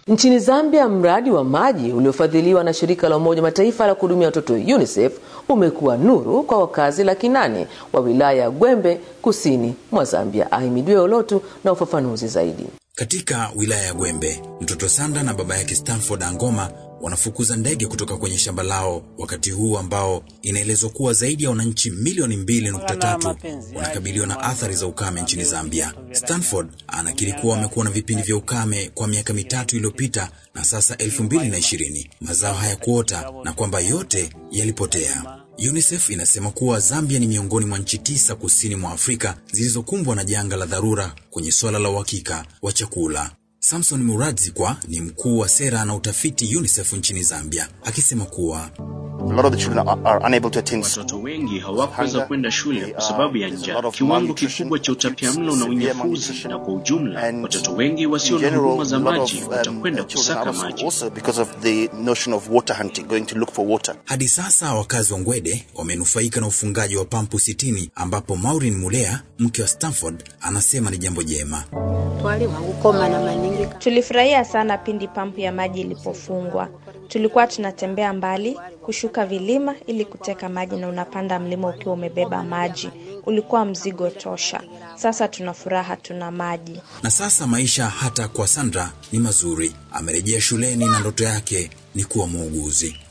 Nchini Zambia, mradi wa maji uliofadhiliwa na shirika la Umoja Mataifa la kuhudumia watoto UNICEF umekuwa nuru kwa wakazi laki nane wa wilaya ya Gwembe kusini mwa Zambia. Ahimidiwe Olotu na ufafanuzi zaidi. Katika wilaya ya Gwembe, mtoto Sanda na baba yake Stanford Angoma wanafukuza ndege kutoka kwenye shamba lao wakati huu ambao inaelezwa kuwa zaidi ya wananchi milioni 2.3 wanakabiliwa na athari za ukame nchini Zambia. Stanford anakiri kuwa wamekuwa na vipindi vya ukame kwa miaka mitatu iliyopita na sasa 2020 mazao hayakuota na kwamba yote yalipotea. UNICEF inasema kuwa Zambia ni miongoni mwa nchi tisa kusini mwa Afrika zilizokumbwa na janga la dharura kwenye swala la uhakika wa chakula. Samson Muradzikwa ni mkuu wa sera na utafiti UNICEF nchini Zambia, akisema kuwa watoto wengi hawakuweza kwenda shule kwa sababu ya njaa, kiwango kikubwa cha utapiamlo na unyafuzi, na kwa ujumla watoto wengi wasio na huduma za maji watakwenda kusaka maji. Hadi sasa wakazi wa Ngwede wamenufaika na ufungaji wa pampu sitini, ambapo Maureen Mulea mke wa Stanford anasema ni jambo jema. Tulifurahia sana pindi pampu ya maji ilipofungwa. Tulikuwa tunatembea mbali, kushuka vilima ili kuteka maji, na unapanda mlima ukiwa umebeba maji. Ulikuwa mzigo tosha. Sasa tuna furaha, tuna maji. Na sasa maisha hata kwa Sandra ni mazuri. Amerejea shuleni na ndoto yake ni kuwa muuguzi.